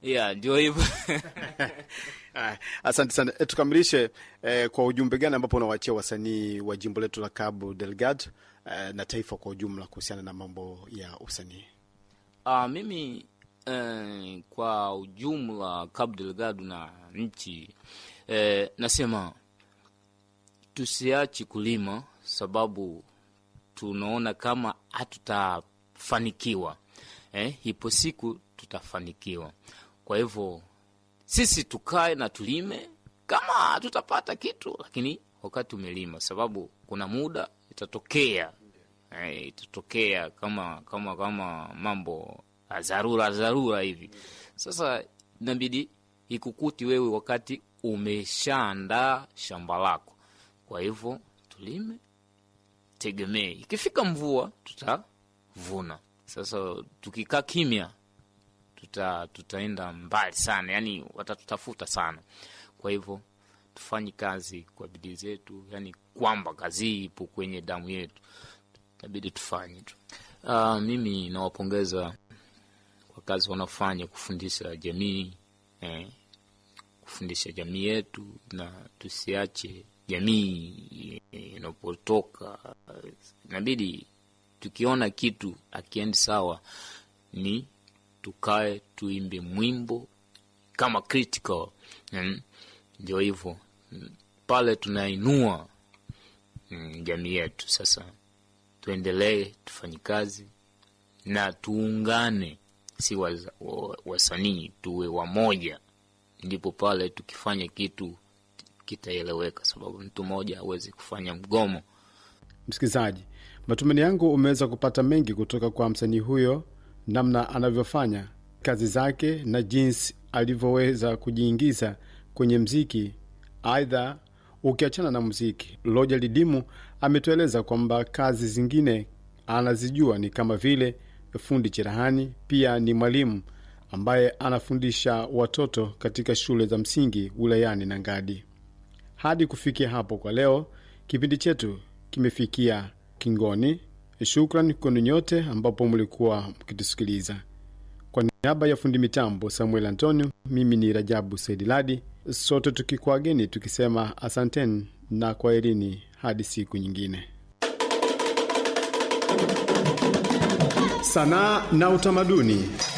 yeah, ndio hivyo Ah, Asante sana. E, tukamilishe eh, kwa ujumbe gani ambapo unawachia wasanii wa jimbo letu la Cabo Delgado eh, na taifa kwa ujumla kuhusiana na mambo ya usanii? Uh, mimi eh, kwa ujumla Cabo Delgado na nchi eh, nasema tusiachi kulima, sababu tunaona kama hatutafanikiwa eh, ipo siku tutafanikiwa. Kwa hivyo sisi tukae na tulime, kama hatutapata kitu, lakini wakati umelima, sababu kuna muda itatokea eh, itatokea kama kama kama mambo ya dharura dharura hivi. Sasa inabidi ikukuti wewe wakati umeshaandaa shamba lako. Kwa hivyo tulime, tegemee, ikifika mvua tutavuna. Sasa tukikaa kimya tuta, tutaenda mbali sana, yani watatutafuta sana. Kwa hivyo tufanye kazi kwa bidii zetu, yani kwamba kazi hii ipo kwenye damu yetu, inabidi tufanye tu. Uh, mimi nawapongeza kwa kazi wanaofanya kufundisha jamii eh, kufundisha jamii yetu, na tusiache jamii eh, inapotoka. Inabidi tukiona kitu akiendi sawa, ni tukae tuimbe mwimbo kama critical mm, ndio hivyo mm, pale tunainua mm, jamii yetu. Sasa tuendelee tufanye kazi na tuungane, si waza- wa- wasanii tuwe wamoja, ndipo pale tukifanya kitu kitaeleweka, sababu mtu mmoja hawezi kufanya mgomo. Msikilizaji, matumaini yangu umeweza kupata mengi kutoka kwa msanii huyo, namna anavyofanya kazi zake na jinsi alivyoweza kujiingiza kwenye mziki. Aidha, ukiachana na muziki, Loja Lidimu ametueleza kwamba kazi zingine anazijua ni kama vile fundi cherehani, pia ni mwalimu ambaye anafundisha watoto katika shule za msingi wilayani Nangadi. Hadi kufikia hapo kwa leo, kipindi chetu kimefikia kingoni. Shukran kwenu nyote ambapo mlikuwa mkitusikiliza. Kwa niaba ya fundi mitambo Samuel Antonio, mimi ni Rajabu Saidiladi, sote tukikuageni tukisema asanteni na kwaherini hadi siku nyingine. Sanaa na utamaduni.